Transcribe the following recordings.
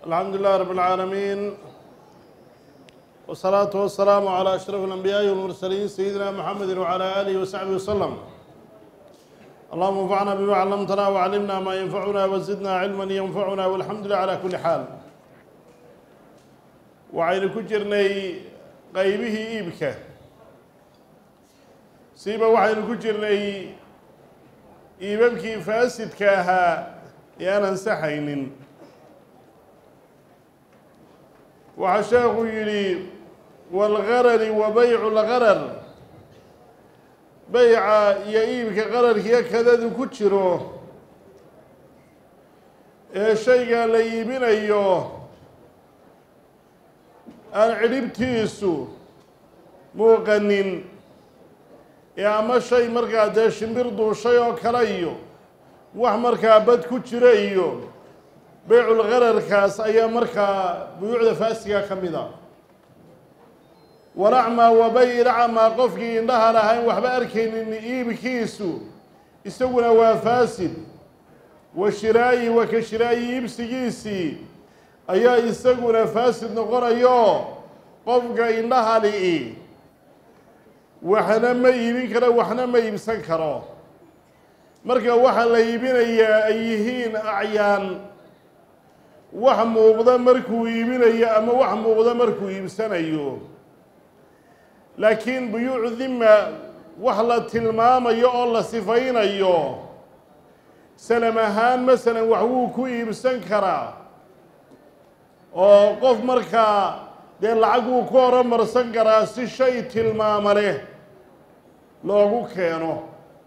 الحمد لله رب العالمين والصلاة والسلام على أشرف الأنبياء والمرسلين سيدنا محمد وعلى آله وصحبه وسلم اللهم انفعنا بما علمتنا وعلمنا ما ينفعنا وزدنا علما ينفعنا والحمد لله على كل حال waxaynu ku jirnay qaybihii iibka siiba waxaynu ku jirnay iibabkii faasidka ahaa ee aan ansaxaynin waxaa sheekhu yidhi waalgarari wa baycu lgarar beyca iyo iibka qararkiiyo kadadu ku jiro ee shayga la iibinayo aan cidhibtiisu muuqanin ee ama shay markaa dee shimbir duushay oo kale iyo wax markaa bad ku jira iyo beyculgararkaas ayaa markaa buyuucda faasiga ka mid a walacmaa wabayilacmaa qofkii indhaha lahayn waxba arkaynin iibkiisu isaguna waa faasid wa shiraayi wa ka shiraayi iibsigiisii ayaa isaguna faasid noqonayo qofka indhaha li-i waxna ma iibin karo waxna ma iibsan karo marka waxa la iibinayaa ay yihiin acyaan wax muuqda markuu iibinayo ama wax muuqda markuu iibsanayo laakiin buyuucu dima wax la tilmaamayo oo la sifaynayo salam ahaan masalan wax wuu ku iibsan karaa oo qof markaa dee lacag wuu ku horumarsan karaa si shay tilmaamo leh loogu keeno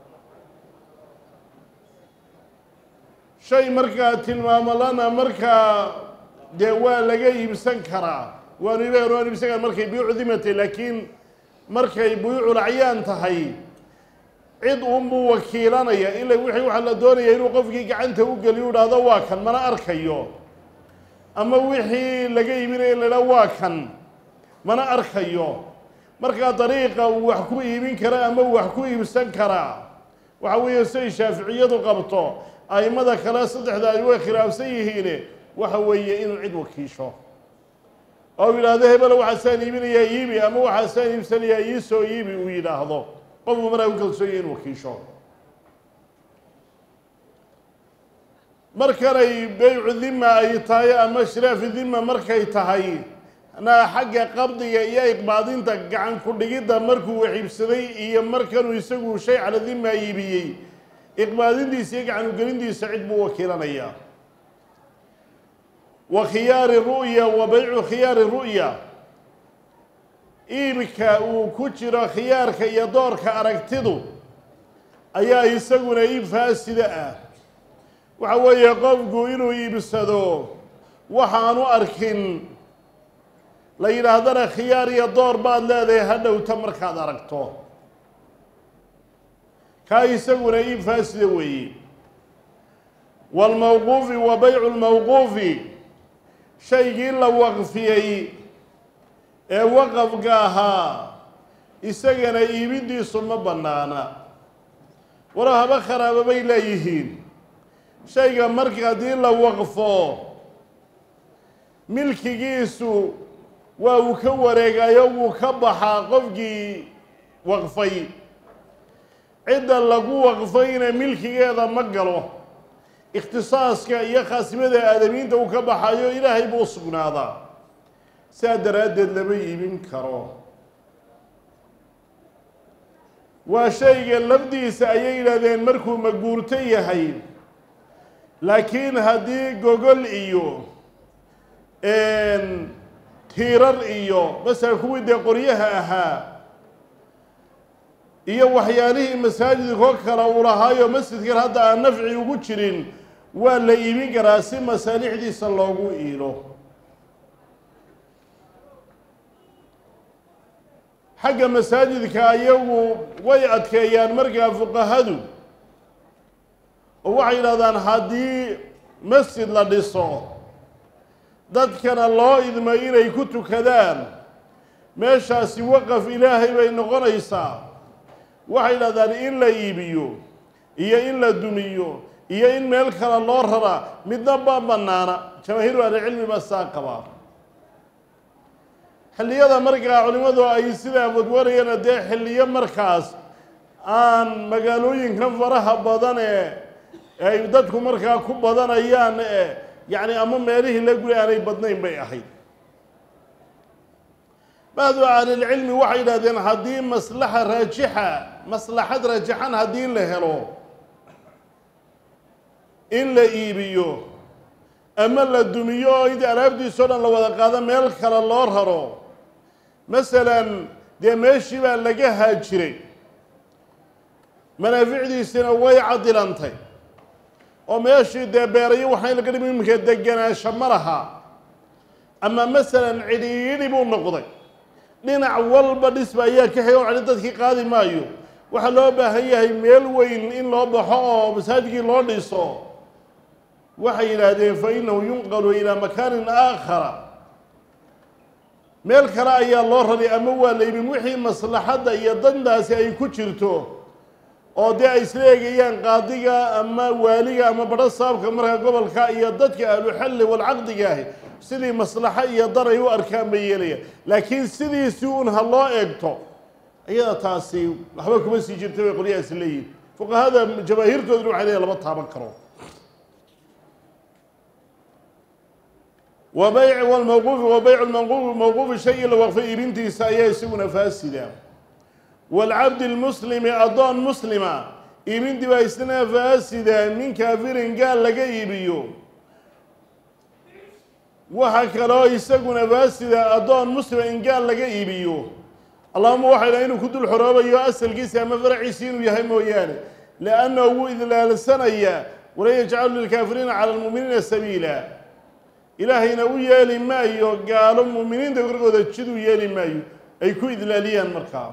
shay markaa tilmaamalana markaa dee waa laga iibsan karaa waanu iibaan waanu iibsan kara markay buyuucu dimatay laakiin markay buyuucul acyaan tahay cid unbuu wakiilanaya ila wixii waxaa la doonaya inuu qofkii gacanta u geliyo u dhahdo waa kan mana arkayo ama wixii laga iibinaya in la idhaha waa kan mana arkayo markaa dariiqa uu wax ku iibin kara ama wax ku iibsan karaa waxa weeye siday shaaficiyadu qabto aimada kale saddexda ay way khilaafsan yihiine waxa weeye inuu cid wakiisho oo u yidhaahdo hebelo waxaasaan iibinayaa iibi ama waxaasaan iibsanayaa iisoo iibi uu yidhaahdo qofku markaa ku kalsoonya in wakiisho markanay beycu dima ay tahay ama shiraafi dima markay tahay na xagga qabdiga iyo iqbaadinta gacan ku-dhigidda markuu waxiibsaday iyo markanuu isagu shay cala dima iibiyey iqbaadintiisa iyo gacan ugelintiisa cid buu wakiilanayaa wa khiyaari ru'ya wa beycu khiyaari ru'ya iibka uu ku jiro khiyaarka iyo doorka aragtidu ayaa isaguna iib faasida ah waxa weeye qofku inuu iibsado waxaanu arkin la yidhaahdana khiyaar iyo door baad leedahay ha dhowta markaad aragto kaa isaguna iib faasida weeye waalmawquufi wa beycu lmawquufi shaygii la waqfiyey ee waqafka ahaa isagana iibintiisu ma bannaana walo haba kharaaba bay leeyihiin shayga marka haddii la waqfo milkigiisu waa uu ka wareegayo wuu ka baxaa qofkii waqfay cidda lagu waqfayna milkigeeda ma galo ikhtisaaska iyo khaasimada aadamiinta uu ka baxayo ilaahay buu sugnaadaa saa daraaddeed lama iibin karo waa shayga lafdiisa ayay yidhahdeen markuu maguurto yahay laakiin haddii gogol iyo tiirar iyo masala kuwii dee qoryaha ahaa iyo waxyaalihii masaajidkoo kale uu lahaayo masjidkan hadda aan nafci ugu jirin waa la iibin karaa si masaalixdiisa loogu iilo xagga masaajidka ayagu way adkeeyaan markaa fuqahadu oo waxay yidhahdaan haddii masjid la dhiso dadkana loo idmo inay ku tukadaan meeshaasi waqaf ilaahay bay noqonaysaa waxay yidhahdaan in la iibiyo iyo in la dumiyo iyo in meel kale loo raraa midna ba banaana jamaahiiru ahlicilmi baa saa qabaa xilliyada markaa culimmadu ay sidaa wadwarayana dee xilliyo markaas aan magaalooyinkan faraha badan ee ay dadku markaa ku badanayaan ee yacni ama meelihii la guri aanay badnayn bay ahayd bacdu ahlilcilmi waxay yidhahdeen haddii maslaxa raajixa maslaxad raajixan haddii la helo in la iibiyo ama la dumiyo oo int alaabtiisao dhan la wada qaado meel kale loo raro masalan dee meeshii baa laga haajiray manaaficdiisina way cadilantay oo meeshii dee beerayo waxay laga dhimi iminka deganaansho ma laha ama masalan cidhiidhi buu noqday dhinac walba dhisba ayaa ka xigay oo celi dadkii qaadi maayo waxaa loo baahan yahay meel weyn in loo baxo oo masaajidkii loo dhiso waxay yidhaahdeen fa innahu yunqalu ilaa makaanin aakhara meel kale ayaa loo raray ama waa la yibin wixii maslaxadda iyo dandaasi ay ku jirto oo dee ay isla eegayaan qaadiga ama waaliga ama badho saabka markaa gobolka iyo dadka ahluxalli walcaqdiga ahi sidii maslaxo iyo dan ay u arkaan bay yeelayaan laakiin sidiisii un ha loo eegto iyada taasi waxba kuma sii jirta bay qolyahaasi leeyihin fuqahada jamaahiirtooduna waxay leeyahin lama taaban karo wa bayc wlmawquufi wa baycu lmanquufi mawquufi shay la waqfay iibintiisa ayaa isaguna faasida waalcabdi lmuslimi addoon muslima iibintii baa isna faasida min kaafirin gaal laga iibiyo waxa kaloo isaguna faasida addoon muslima in gaal laga iibiyo allahuma waxay dhaha inuu ku dul xoroobayo asalkiisi ama faraciisi inuu yahay mooyaane liannahu wuu idlaalsanayaa walan yajcalu lilkaafiriina cala lmu'miniina sabiila ilaahayna u yeeli maayo gaalo mu'miniinta korkooda jid u yeeli maayo ay ku idlaaliyaan markaa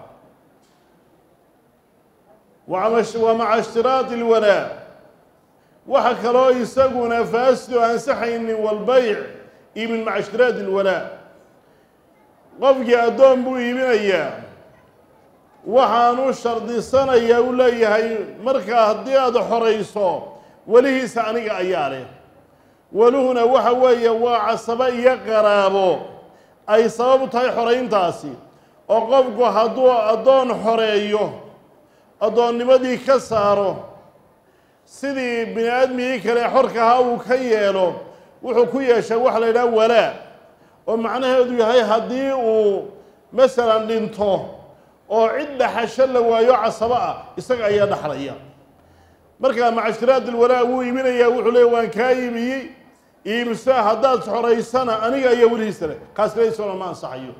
wa maca ishtiraadi lwalaa waxa kaloo isaguna faasido ansaxaynin walbayc iibin maca ishtiraadi lwalaa qofkii addoon buu iibinayaa waxaanu shardisanayaa u leeyahay markaa haddii aada xorayso welihiisa aniga ayaa leh weluhuna waxa weeye waa casabo iyo qaraabo ay sabab u tahay xorayntaasi oo qofku hadduu addoon xoreeyo addoonnimadii ka saaro sidii bini aadmigii kale xorkahaa uu ka yeelo wuxuu ku yeeshaa waxa la yidhaha walaa oo macnaheedu yahay haddii uu masalan dhinto oo cid dhaxasho la waayo casabo ah isaga ayaa dhaxlaya markaa maca ishtiraad ilwalaa wuu iibinayaa wuxuu leey waan kaa iibiyey iibso haddaad xoraysana aniga ayaa welihiisa leh kaasna isagona ma ansaxayo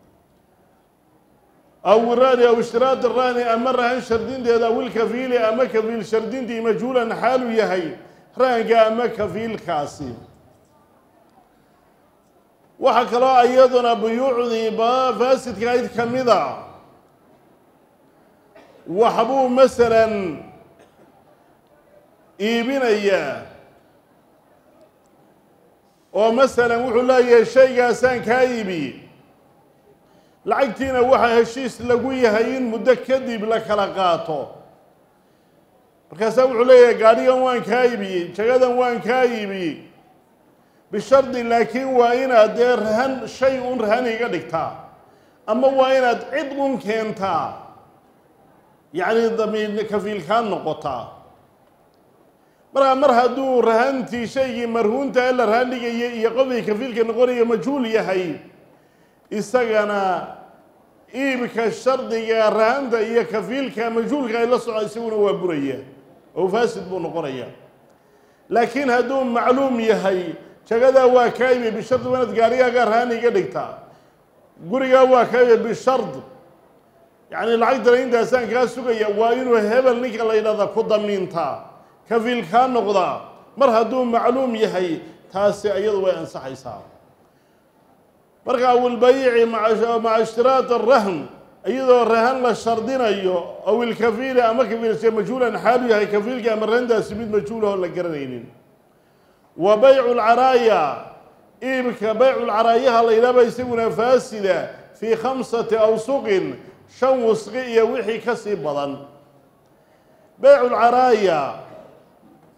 aw iraani aw ishtiraad iraani ama rahan shardinteeda aw ilkafiili ama kafiil shardintii majhuulan xaalu yahay rahanka ama kafiilkaasi waxaa kaloo iyaduna buyuucdii ba faasidka ayd ka mida waxbuu masalan iibinayaa oo masalan wuxuu leeyahay shaygaasaan kaa iibiyey lacagtiina waxaa heshiis lagu yahay in muddo kadib la kala qaato markaasaa wuxuu leeyahay gaadhigan waan kaa iibiyey jagadan waan kaa iibiyey bishardi laakiin waa inaad dee rahan shay un rahan iga dhigtaa ama waa inaad cid un keentaa yacni damiin kafiilkaan noqotaa markaa mar hadduu rahantii shaygii marhuunta ee la rahan dhigayay iyo qofkii kafiilka noqonaya majhuul yahay isagana iibka shardiga rahanta iyo kafiilka majhuulka ay la soco isaguna waa buraya oo faasid buu noqonaya laakiin hadduu macluum yahay jagadaa waa kaa ibi bishardi waa inaad gaarigaaga rahan iga dhigtaa gurigaa waa kaa ibi bishard yacni lacagtana intaasaan kaa sugaya waa inuu hebel ninka la yidhahda ku damiintaa kafiil kaa noqdaa mar hadduu macluum yahay taasi iyadu way ansaxaysaa marka awilbayici maca ishtiraad arahn iyadoo rahan la shardinayo aw ilkafiili ama kafiilse majhuulan xaalu yahay kafiilka ama rahantaasi mid majhuulahoo la garanaynin wa baycu lcaraaya iibka baycu lcaraayaha la yidhahba isaguna faasida fii khamsati awsuqin shan wusqi iyo wixii ka sii badan baycu lcaraaya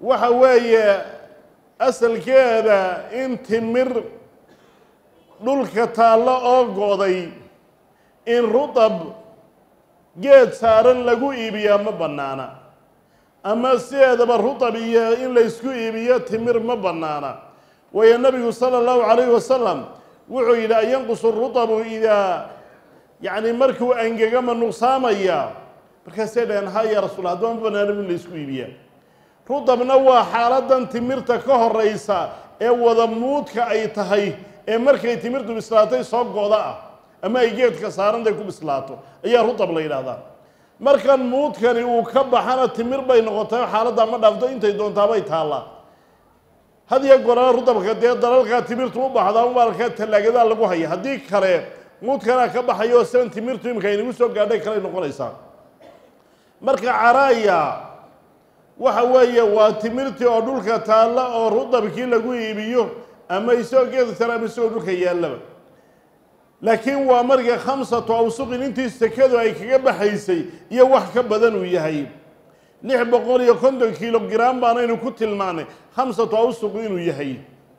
waxa weeye asalkeeda in timir dhulka taallo oo go'day in rutab geed saaran lagu iibiyaa ma bannaana ama sideedaba rutab iyo in laysku iibiyo timir ma bannaana waayo nabigu sala allahu calayhi wasalam wuxuu yidhi an yanqusu rutabu idaa yacni markuu angega ma nuqsaamaya markaasay dhaheen ha yaa rasuul haddaba ma bannaana in laysku iibiyaa rutabna waa xaaladan timirta ka horeysa ee wada muudka ay tahay ee markay timirtu bislaatay soo go'da ah ama ay geedka saarantay ku bislaato ayaa rutab la yidhaahdaa markan muudkani uu ka baxana timir bay noqotay xaaladdaa ma dhaafto intay doontaabay taallaa had iyo gorana rutabka dee dalalkaa timirtu u baxdaa umaalka tallaagadaa lagu haya haddii kale muudkanaa ka baxayo sidan timirtu imika aynagu soo gaadhay kaley noqonaysaa marka caraaya waxa weeye waa timirtii oo dhulka taalla oo rutabkii lagu iibiyo ama isagoo geeda sare ama isagoo dhulka yaallaba laakiin waa marka khamsatu awsuqin intii sekadu ay kaga baxaysay iyo wax ka badan uu yahay lix boqol iyo konton kiilo gram baanaynu ku tilmaanay khamsatu awsuq inuu yahay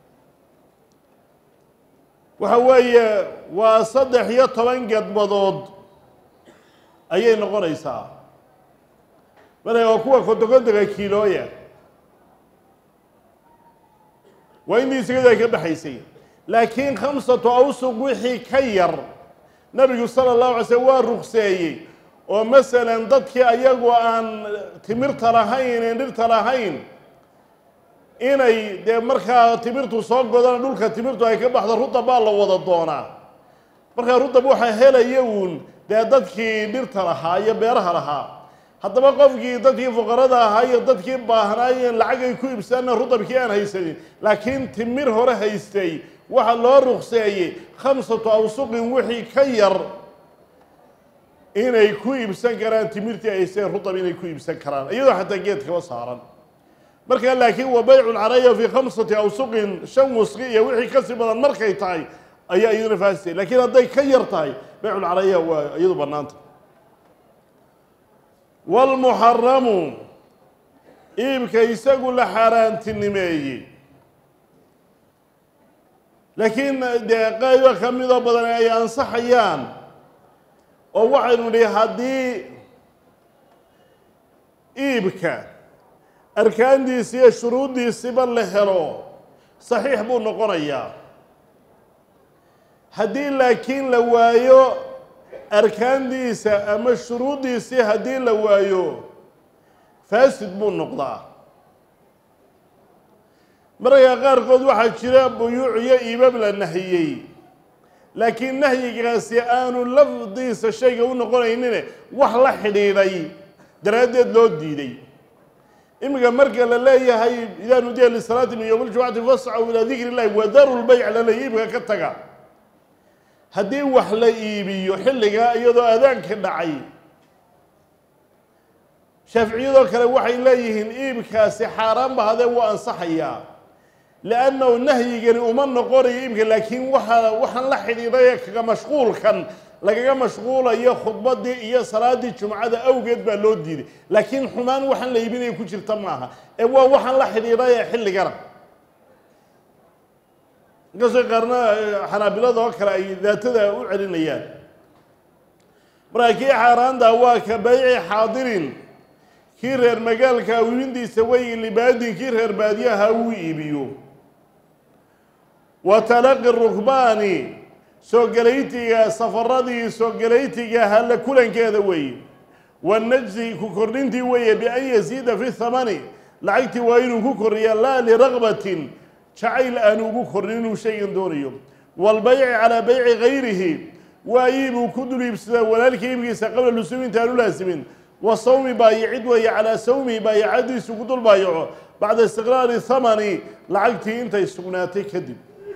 waxa weeye waa saddex iyo toban gedbadood ayay noqonaysaa marka waa kuwa kontokontonka kiilooya waa intii sekadu ay ka baxaysay laakiin khamsatu awsuq wixii ka yar nabigu sala allahu alay slm waa rugseeyey oo masalan dadkii ayagu aan timirta lahayn een dhirta lahayn inay dee markaa timirtu soo godana dhulka timirtu ay ka baxdo rutab baa la wada doonaa markaa rutab waxaa helaya uun dee dadkii dhirta lahaa iyo beeraha lahaa haddaba qofkii dadkii fuqarada ahaa iyo dadkii baahnaayeen lacag ay ku ibsaana rutabkii aan haysanin laakiin timir hore haystay waxaa loo ruqseeyey khamsatu awsuqin wixii ka yar inay ku iibsan karaan timirtii ay haysteen rutab inay ku iibsan karaan iyadoo xataa geedkaba saaran markaa laakiin wa baycu lcaraya fii khamsati awsuqin shan wusqi iyo wixii kasii badan markay tahay ayaa iyaduna faasitay laakiin hadday ka yar tahay bayculcaraya waa iyadu bannaanta waalmuxaramu iibka isagu la xaaraantinimeeyey laakiin dee qaybo ka midoo badan ay ansaxayaan oo waxaynu nihi haddii iibka arkaandiisi iyo shuruuddiisiba la helo saxiix buu noqonayaa haddii laakiin la waayo arkaandiisa ama shuruuddiisii haddii la waayo faasid buu noqdaa mararka qaarkood waxaa jira buyuuc iyo iibab la nahiyey laakiin nahyigaasi aanu lafdiisa shayga u noqonaynine wax la xidhiidhay daraaddeed loo diiday iminka marka la leeyahay idaa nudiya lisalaati min yowm ljumcati fascaw ilaa dikri illahi wadaru lbayc lala iibka ka taga haddii wax la iibiyo xilligaa iyadoo aadaanka dhacay shaaficiyadoo kale waxay leeyihiin iibkaasi xaaraan ba hadee wuu ansaxayaa liannahu nahyigani uma noqonayo iibka laakiin waxa waxaan la xidhiidhay ee kaga mashquulkan lagaga mashquulayo khudbaddii iyo salaaddii jumcada awgeed baa loo diiday laakiin xumaan waxaan la iibinaya ku jirta maaha ee waa waxaan la xidhiidhay ee xilligana inkastoo qaarna xanaabilada oo kale ay daatada u celinayaan markaa kii xaaraanta waa ka bayci xaadirin kii reer magaalka iibintiisa wey libaadin kii reer baadiyaha uu iibiyo wa talaqi rukbaani soo gelaytiga safaradii soo gelaytiga halla kulankeeda weeye wanajsi ku kordhintii weeye bian yasiida fi thamani lacagtii waa inuu ku kordhiya laa liraqbatin jacayl aanu ugu kordhin inuu shaygan doonayo waalbayci calaa bayci gayrihi waa iibuu ku dul iibsadaa walaalkii iibkiisa qabla lusuumi intaanu laasimin wa sawmi baayicid weeye calaa sawmihi baayicadiisu ku dul baayaco bacda istiqraari thamani lacagtii intay sugnaatay kadib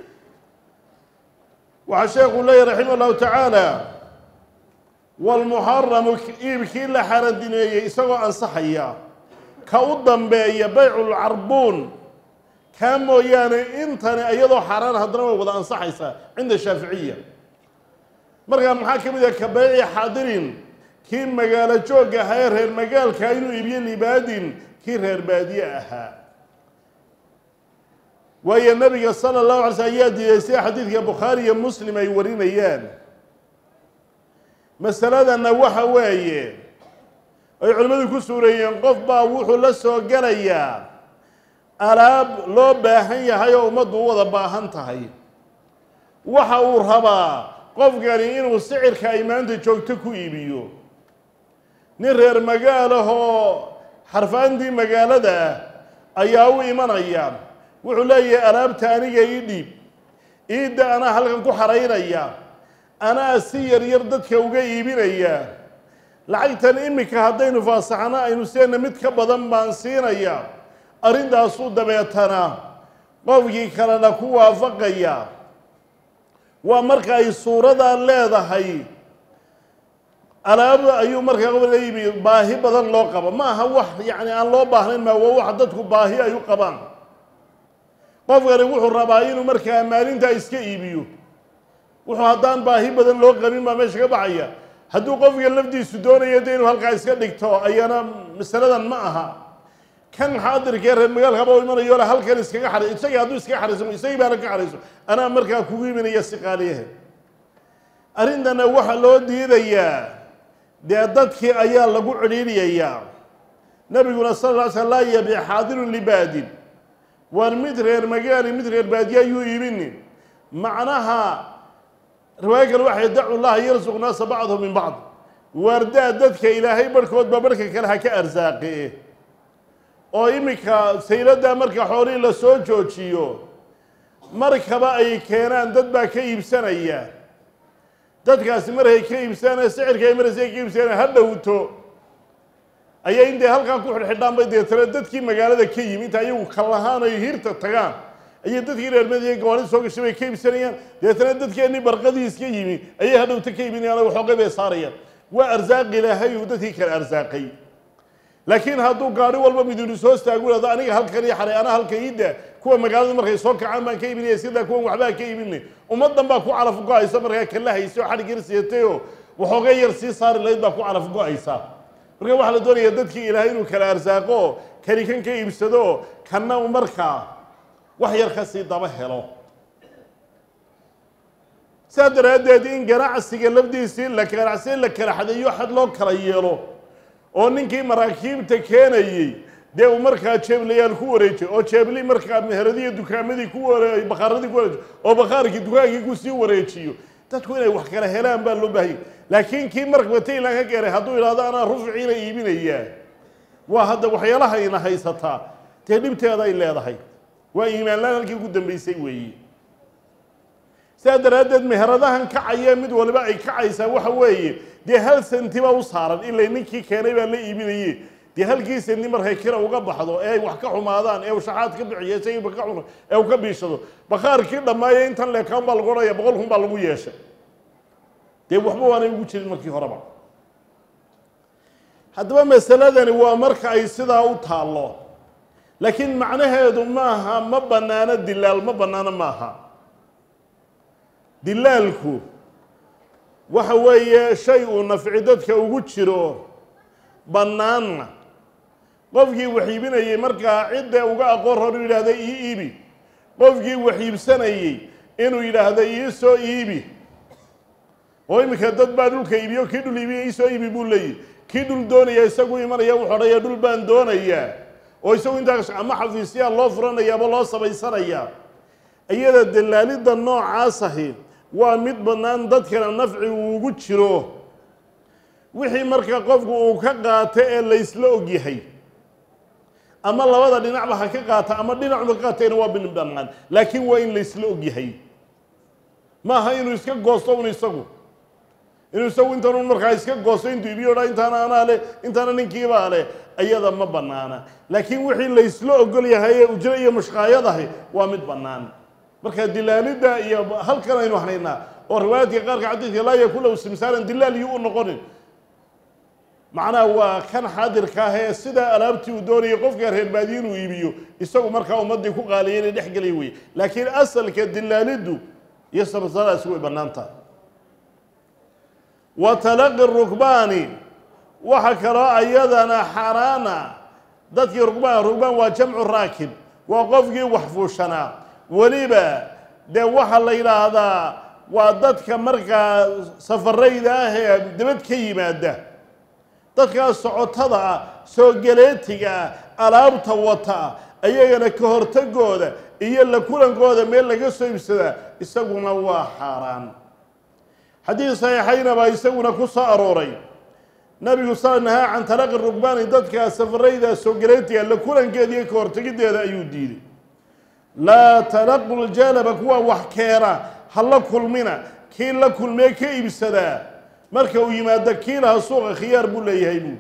waxaa sheekhu leeyahy raximah llahu tacaala waalmuxaramu iibkii la xarandineeyey isagoo ansaxaya ka u dambeeya bayculcarbuun kaa mooyaane intani iyadoo xaaraan haddana way wada ansaxaysaa cinda shaaficiya markaa maxaa ka mid ah ka bayci xaadirin kii magaalo joogga ahaa ee reer magaalka inuu iibiyo libaadin kii reer baadiye ahaa waayo nabiga sala allahu alay slm ayaa diiday sida xadiidka bukhaari iyo muslim ay warinayaan masaladanna waxa weeye ay culimmadu ku suureeyeen qof baa wuxuu la soo gelayaa alaab loo baahan yahay oo ummaddu u wada baahan tahay waxa uu rabaa qofkani inuu sicirka ay maanta joogto ku iibiyo nin reer magaalahoo xarfaantii magaalada ah ayaa u imanaya wuxuu leeyahay alaabta aniga ii dhiib iidda anaa halkan ku xaraynaya anaa si yar yar dadka uga iibinaya lacagtan iminka haddaynu faasaxno aynu seena mid ka badan baan siinaya arrintaasuu dabeetana qofkii kalena ku waafaqaya waa marka ay suuradaa leedahay alaabda ayuu markaa qof la yimi baahi badan loo qabo ma aha wax yacni aan loo baahnayn ma waa wax dadku baahi ay u qabaan qofkani wuxuu rabaa inuu markaa maalintaa iska iibiyo wuxuu haddaan baahi badan loo qabin baa meesha ka baxaya hadduu qofka lafdiisu doonayo de inuu halkaa iska dhigto ayana masaladan ma aha kan xaadirkee reer magaalkaba u imanayo le halkan iskaga xaray isagii hadduu iskaga xarayso isagii baana ka xarayso anaa markaa kugu imanaya si qaaliyahe arrintana waxaa loo diidayaa dee dadkii ayaa lagu cidhiidhiyayaa nabiguna sal lla sl laa yabic xaadirun libaadin waar mid reer magaali mid reer baadiye ayuu iibinin macnaha riwaayo kale waxay dacu llaha yarsuq naasa bacdhu min bacd waardaa dadka ilaahay barhkoodba barhka kale ha ka arsaaqe oo iminka sayladaa marka xoolihii la soo joojiyo markaba ay keenaan dad baa ka iibsanaya dadkaasi markay ka iibsanaya sicirka ay maraysa ay ka iibsanaya ha dhowto ayay intay halkaa ku xidhxidhaan bay deetana dadkii magaalada ka yimi inta ayagu kallahaan ay hirta tagaan ayay dadkii reermadiiyo gawaarida soo gashay bay ka iibsanayaan deetana dadkeennii barqadii iska yimi ayay hadhowta ka iibinayaan oo waxoogay bay saarayaan waa arsaaq ilaahay uu dadkii kale arsaaqay laakiin hadduu gaari walba midinu soo staagu hado aniga halkan ii xaray anaa halka iida kuwa magaalada markay soo kacaan baan ka iibinaya sidaa kuwan waxbaa ka iibinay ummaddan baa ku calaf go-aysa markaa kala haysa oo xadhig yar siiyatay oo waxooga yar sii saari lahayd baa ku calaf go-aysa marka waxaa la doonaya dadkii ilaahay inuu kala arsaaqo oo kani kan ka iibsado oo kanna u markaa wax yar ka sii daba helo saa daraaddeed in ganacsiga lafdiisii la ganacsi la kala xadeeyo xad loo kala yeelo oo ninkii maraakiibta keenayey dee uu markaa jeeblayaal ku wareejiyo oo jeebli markaa meheradiiyo dukaamadii ku ware bakaaradii ku wareejiyo oo bakaarkii dukaankii kusii wareejiyo dadku inay wax kala helaan baa loo baahanya laakiin kii markaba taylan ka keenay hadduu idhahdo anaa rufciina iibinayaa waa hadda waxyaalaha ina haysataa dee dhibteeda ay leedahay waa iimaanlaan halkii ugu dambaysay weeye sidaa daraaddeed meheradahan kacaya mid waliba ay kacaysaa waxa weeye dee hal sentiba u saaran ilay ninkii keenay baa la iibinaye dee halkii senti markay kira uga baxdo ee ay wax ka xumaadaan ee uu shaxaad ka bixiyo isagiiba ka cuna ee uu ka biishado bakaarkii dhammaaye intan leekaan baa lagu odhanaya boqol kun baa lagu yeeshay dee waxba waanay ugu jirin markii horeba haddaba masaladani waa marka ay sidaa u taallo laakiin macnaheedu maaha ma bannaano dilaal ma bannaano maaha dilaalku waxa weeye shay uu nafci dadka ugu jiro bannaanna qofkii wax iibinayey markaa cidda uga aqoon hor yidhaahda ii iibi qofkii wax iibsanayey inuu yidhaahdo ii soo iibi oo iminka dad baa dhulka iibiyo kii dhul iibiya ii soo iibi buu leeyihi kii dhul doonaya isagu imanaya wuxuu odhaya dhul baan doonayaa oo isagu intaas ama xafiisyaa loo furanaya ama loo samaysanayaa iyada dalaalidda noocaas ahi waa mid bannaan dadkana nafci uu ugu jiro wixii marka qofku uu ka qaato ee laysla ogyahay ama labada dhinacba ha ka qaata ama dhinacba ka qaatayna waa bin bannaan laakiin waa in laysla ogyahay maaha inuu iska goosto un isagu inuu isagu intan un markaa iska goosto intuu ibiyo dha intaana anaa leh intaana ninkiibaa leh iyada ma bannaana laakiin wixii laysla ogol yahay ee ujro iyo mushqaayadahi waa mid bannaan marka dilaalidda iyo halkan aynu hanaynaa oo riwaayaadka qaarka xadiidka laa yakun lahu simsaaran dilaal iyo u noqonin macnaha waa kan xaadirka ah ee sidaa alaabtii uu doonayay qofka reer baadiye inuu iibiyo isagu markaa ummaddii ku qaaliya inay dhex gelay weye laakiin asalka dilaaliddu iyo samsadaasi way bannaan tahay wa talaqi rukbaani waxa kaloo ayadana xaaraana dadkii rukbaan rukbaan waa jamcu raakib waa qofkii wax fuushanaa weliba dee waxaa la yidhaahdaa waa dadka markaa safarayda ah ee dibad ka yimaada dadkaas socotada ah soo galeetiga ah alaabta wata ayagana ka hortagooda iyo la kulankooda meel laga soo ibsadaa isaguna waa xaaraan xadiid saxiixayna baa isaguna ku soo arooray nabigu sala nahaa can talaqi rugbaani dadka safarayda soo galeetiga la kulankeeda iyo ka hortegideeda ayuu diiday laa talaqu ljalaba kuwa wax keena ha la kulmina kii la kulmee ka iibsadaa marka uu yimaado kiilaha suuqa khiyaar buu leeyahay buu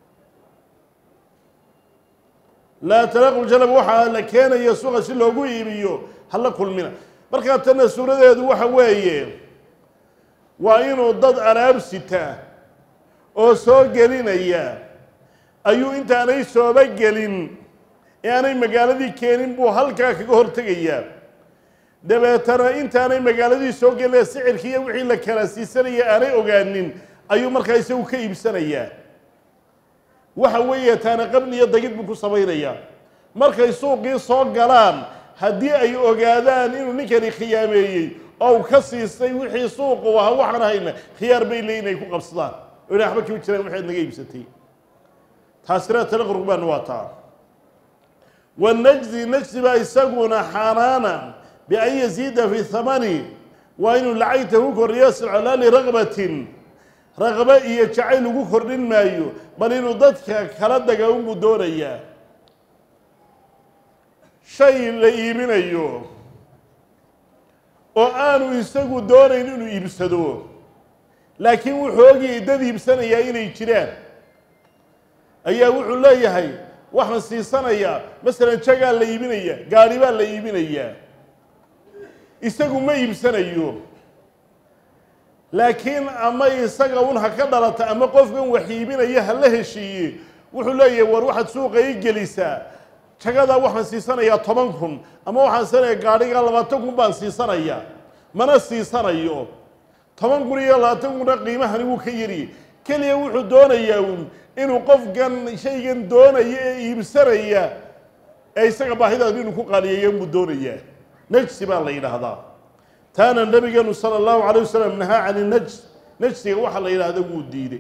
laa talaqu ljalaba waxaa la keenaya suuqa si loogu iibiyo ha la kulmina markaa tana suuradeedu waxa weeye waa inuu dad alaab sita oo soo gelinaya ayuu intaanay sooba gelin ee aanay magaaladii keenin buu halkaa kaga hortegayaa dabeetana intaanay magaaladii soo gelin sicirkii iyo wixii la kala siisanaya aanay ogaanin ayuu markaa isagu ka iibsanayaa waxa weeye taana qabli iyo dagid buu ku samaynayaa markay suuqii soo galaan haddii ay ogaadaan inuu ninkani khiyaameeyey oo uu ka siistay wixii suuqu ahaa waxaan hayna khiyaar bay leeyiin ay ku qabsadaan oo ina waxba kama jiraan waxaad naga iibsatay taasina tala qurbaan waa taa wanajzi najzi baa isaguna xaanaana bian yaziida fi thamani waa inuu lacagta ku kordhiyo silcolaa liraqbatin raqbo iyo jacayl ugu kordhin maayo bal inuu dadka kala daga unbuu doonayaa shay la iibinayo oo aanu isagu doonayn inuu iibsado laakiin wuxuu ogayay dad iibsanayaa inay jiraan ayaa wuxuu leeyahay waxaan siisanayaa masalan jagaa la iibinaya gaadhi baa la iibinayaa isagu ma iibsanayo laakiin ama isaga un ha ka dhalata ama qofkan wax iibinaya ha la heshiiye wuxuu leeyahay war waxaad suuqa ii gelisaa jagadaa waxaan siisanayaa toban kun ama waxaan siisanayaa gaadhigaa labaatan kun baan siisanayaa mana siisanayo toban kun iyo labaatan kuna qiimahani wuu ka yariyey keliya wuxuu doonayaa uun inuu qofkan shaygan doonaya ee iibsanaya ee isaga baahidaas inuu ku qaaliyeeyo buu doonayaa najsi baa la yidhaahdaa taana nabigeenu sala allahu calayh wasalam nahaa cani najs najsiga waxaa la yidhaahda wuu diiday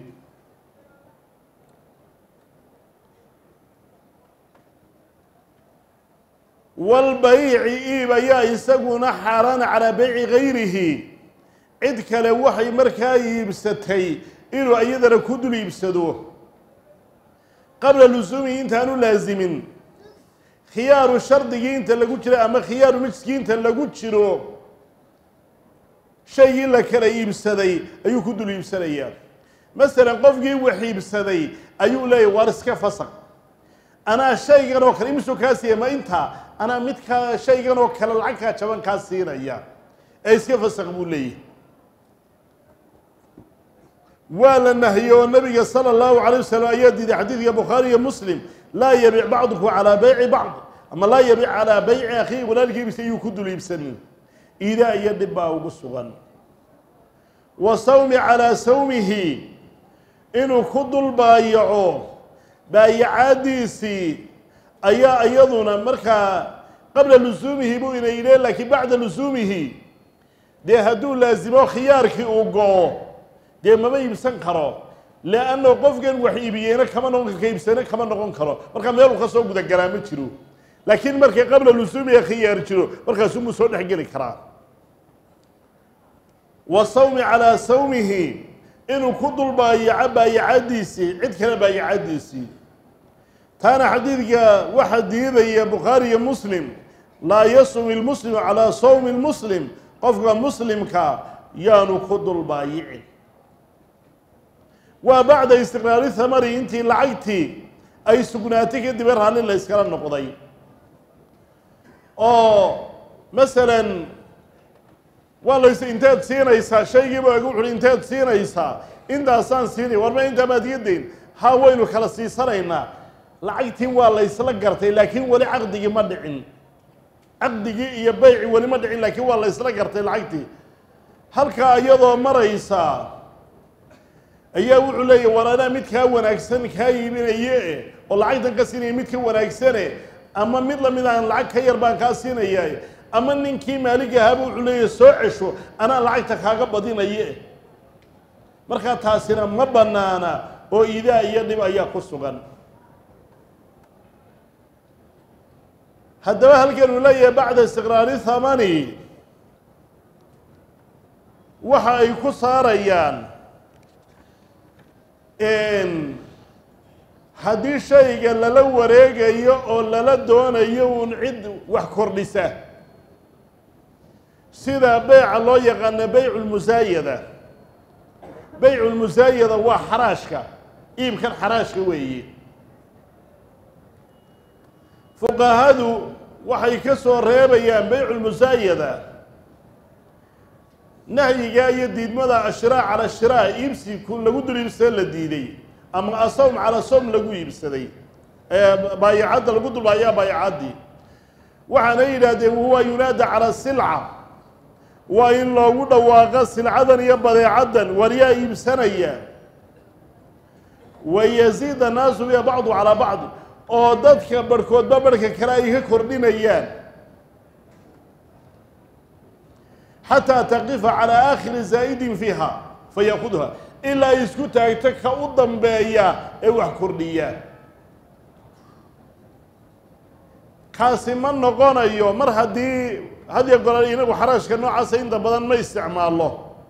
walbayci iib ayaa isaguna xaaraana calaa bayci gayrihi cid kale waxay markaa iibsatay inuu iyadana ku dul iibsado qabla lusuumihi intaanu laasimin khiyaaru shardigii inta lagu jiro ama khiyaaru najskii inta lagu jiro shaygii la kala iibsaday ayuu ku dul iibsanayaa masalan qofkii wax iibsaday ayuu leeyahy waar iska fasaq anaa shaygan oo kale imisuu kaa siiya ma intaa anaa midkaa shaygan oo kale lacagkaa jaban kaa siinaya ee iska fasaq buu leeyahay waa la nahiyey oo nabiga sala allahu calay wasalam ayaa diiday xadiidka bukhaari iyo muslim laa yabic bacdukum calaa bayci bacd ama laa yabic calaa bayci akhiihi walaalkiibisa iyuu ku dul iibsanin iidaa iyo dhib baa ugu sugan wa sawmi calaa sawmihi inuu ku dul baayaco baayacaadiisii ayaa iyaduna markaa qabla lusuumihi buu ina yidhee laakiin bacda lusuumihi dee hadduu laasimo khiyaarkii uu go-o dee mama iibsan karo leanno qofkan wax iibiyeyna kama noqon ka iibsana kama noqon karo markaa meeluu ka soo gudagalaa ma jiro laakiin markay qabla lusuumiga khiyaar jiro markaasumuu soo dhex geli karaa wa sawmi calaa sawmihi inuu ku dul baayaco baayacadiisii cid kale baayacadiisii taana xadiidka waxaa diidaya bukhaari iyo muslim laa yasum ilmuslimu calaa sawmi lmuslim qofka muslimka yaanu ku dul baayicin waa bacda istiqraari thamari intii lacagtii ay sugnaatay kadib ee raalli la yskala noqday oo masalan waa lays inteed siinaysaa shaygiiba gu wuxuhi inteed siinaysaa intaasaan siinay warma intaa maad iga dayn ha waynu kala siisanaynaa lacagtii waa laysla gartay laakiin weli caqdigii ma dhicin caqdigii iyo bayci weli ma dhicin laakiin waa laysla gartay lacagtii halkaa iyadoo maraysaa ayaa wuxuu leeyahy war anaa mid kaa wanaagsan kaa iibinaye oo lacagtan ka siinaya mid ka wanaagsane ama mid lamid aan lacag ka yar baan kaa siinaya ama ninkii maalig ahaaba wuxuu leeyahy soo cesho anaa lacagta kaaga badinaye markaa taasina ma bannaana oo idaa iyo dhib ayaa ku sugan haddaba halkan uu leeyahay bacda istiqraari thamani waxa ay ku saarayaan haddii shayga lala wareegayo oo lala doonayo uun cid wax kordhisa sida beyca loo yaqaano beycu lmusaayada beycu lmusaayada waa xaraashka iibkan xaraashka weeye fuqahadu waxay ka soo reebayaan beycu lmusaayada nahyigaa iyo diidmada ashraa cala shiraa iibsi ku lagu dul iibsada la diiday ama asawm cala sawm lagu iibsaday baayacadda lagu dulbaayaa baayacaddii waxaana yidhaahdeen wahuwa yunaada cala silca waa in loogu dhawaaqo silcadan iyo badeecaddan waryaa iibsanaya wayaziid annaasu biha bacdu calaa bacd oo dadka barhkoodba barhka kale ay ka kordhinayaan xataa taqifa calaa aakhiri zaa'idin fiiha fayakudha ilaa ay isku taagto ka u dambeeya ee wax kordhiya kaasi ma noqonayo mar haddii hadiyo gola inagu xaraashka noocaasa inta badan ma isticmaalo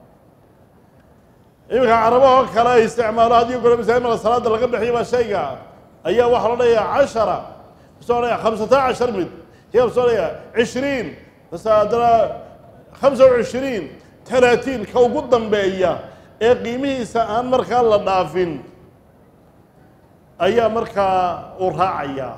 iminka carabahoo kale ay isticmaalo hadiyo gola masaajimada salaada laga bixiyo baa shayga ayaa waxaa lo odhanayaa cashara masoo odhanaya khamsata cashar mid hiya masoo odhanaya cishriin mase haddana khamsa wa cishriin talaatiin ka ugu dambeeya ee qiimihiisa aan markaa la dhaafin ayaa markaa uu raacayaa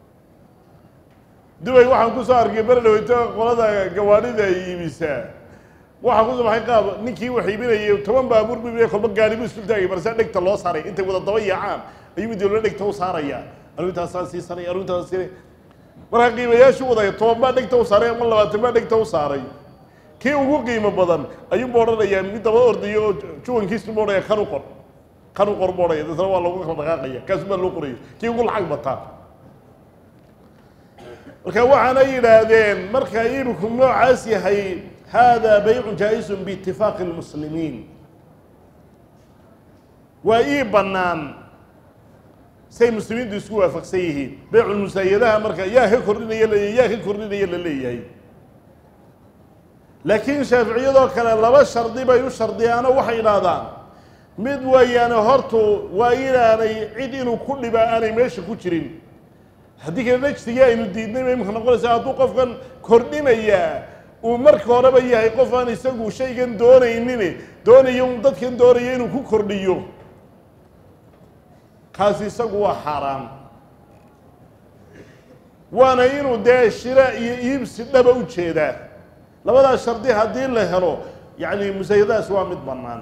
dubay waxaan kusoo arkay berdhaweyto qolada gawaadhida ay iibisaa waxaa kusoo baxay qaab ninkii wax iibinayay toban baabuur bu iibinaya kolba gaari bu isku taagay marsaa dhegta loo saaray intay wada daba yaacaan ayuu dawla dhegta u saaraya arrintaasaan siisanay arrintaasaan siinay markaa qiimayaashu wadaya toban baa dhegta u saaray ama labaatan baa dhegta u saaray kii ugu qiimo badan ayuunba odhanayaa mid daba ordayo oo juwankiisu ba odhanaya kan u qor kan u qor ba odhaya dadna waa lagu kala dhaqaaqaya kaasu baa loo qoraya kii ugu lacag bataa marka waxaana yidhaahdeen marka iibku noocaas yahay hada baycu jaa-isun biitifaaqi lmuslimiin waa ii bannaan say muslimiintu isku waafaqsan yihiin beyculmusaayadaha marka yaa ka kordhinaya laleeyahy yaa ka kordhinaya la leeyahay laakiin shaaficiyadoo kale laba shardi bay u shardiyaano waxay idhaahdaan mid weeyaane hortu waa inaanay cid inuu ku dhiba aanay meesha ku jirin haddii kale najsigii aynu diidnay bay imika noqonaysaa hadduu qofkan kordhinayaa uu marka horeba yahay qof aan isagu shaygan doonaynin doonayo un dadkan doonaya inuu ku kordhiyo kaasi isagu waa xaaraan waana inuu dee shira iyo iibsi dhaba u jeedaa labadaas shardi haddii la helo yacni musaayadaas waa mid bannaan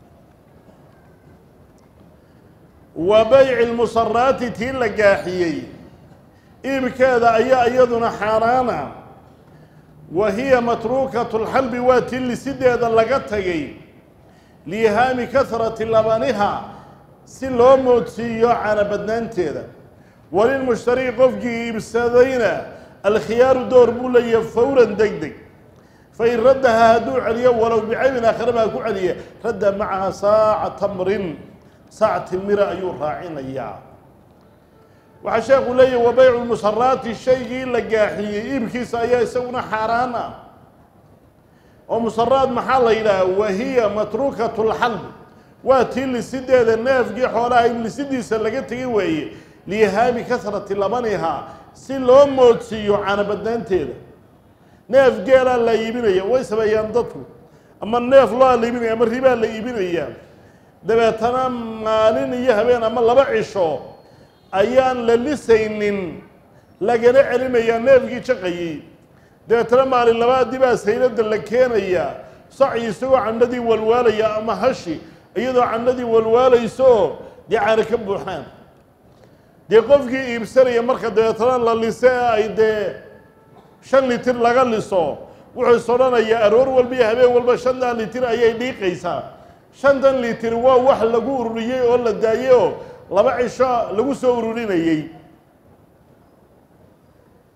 wa bayci lmusaraati tii la gaaxiyey iibkeeda ayaa iyaduna xaaraana wa hiya matruukatu lxalbi waa tii lisideeda laga tagay liihaami kahrati labaniha si loo moodsiiyo cana badnaanteeda walilmushtari qofkii iibsadayna alkhiyaaru door buu leeyahay fawran deg deg fain raddaha hadduu celiyo walow bicaybin aakhira baa ku celiya radda macaha saaca tamrin saac timira ayuu raacinayaa waxaa sheekhu leeyahy wa baycu lmusaraati shaygii la gaaxiyey iibkiisa ayaa isaguna xaaraan ah oo musaraad maxaa la yidhaha wahiya matruukatu lxalb waa tii lisideeda neefkii xoolaha in lisidiisa laga tegi weeye liihaami kasrati labaniha si loo moodsiiyo canabadnaanteeda neef geelaa la iibinaya way sameeyaan dadku ama neef loa la iibinaya ama ribaa la iibinaya dabeetana maalin iyo habeen ama laba cisho ayaan la lisaynin lagana celinayaa neefkii jaqayey dabeetana maalin labaadii baa saylada la keenaya saci isagoo candhadii walwaalaya ama hashi iyadoo candhadii walwaalayso oo dee caana ka buuxaan dee qofkii iibsanaya marka dabeetana la liso ee ay dee shan litir laga liso wuxuu is odhanayaa aroor walba iyo habeen walba shantan litir ayay dhiiqaysaa shantan litir waa wax lagu ururiyey oo la daayey oo laba cisho lagu soo ururinayey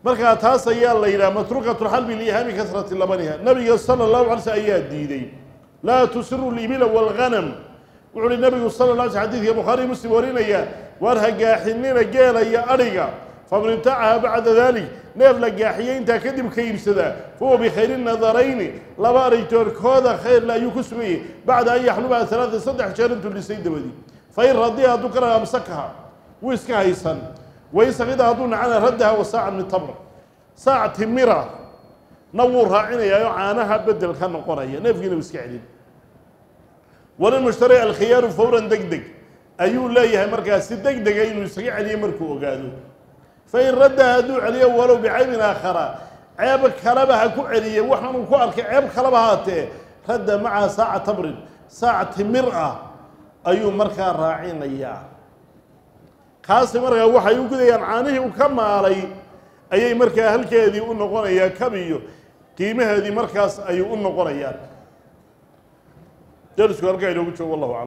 markaa taas ayaa la yidhaha matruukatu lxalbi liihaami kasrati labaniha nabiga sala allahu alay slm ayaa diiday laa tusiru libila walghanam wuxu uhi nabigu sala la alay sl xadidka bukhaariy muslim warinaya waar ha gaaxinina geela iyo adhiga faman ibtacaha bacda dalik neef la gaaxiyey intaa kadib ka iibsadaa fahuwa bikhayri nadarayni laba arigtoorkooda khayrle ayuu ku sugayay bacda an yaxlubaha alaatan saddex jeer intuu dhisay dabadii fain radiya hadduu ka raga amsakaha wuu iska haysan wain sakida hadduu nacana raddaha wa saacan min tamr saac timira na wuu raacinayaayo caanaha bedel ka noqonaya neefkiina uu iska celin walilmushtari alkhiyaaru fawran deg deg ayuu leeyahay markaas si deg dega inuu isaga celiyo markuu ogaado fain raddaha hadduu celiyo walow bicaybin aakhara ceeb kaleba ha ku celiye waxaanuu ku arkay ceeb kaleba haatee radda macaha saaca tamrin saac timir ah ayuu markaa raacinayaa kaasi markaa waxay u gudayaan caanihii u ka maalay ayay markaa halkeedii u noqonayaa kabiyo qiimaheedii markaas ayuu u noqonayaan derisku halkaa inoogu joogo wallahu aclam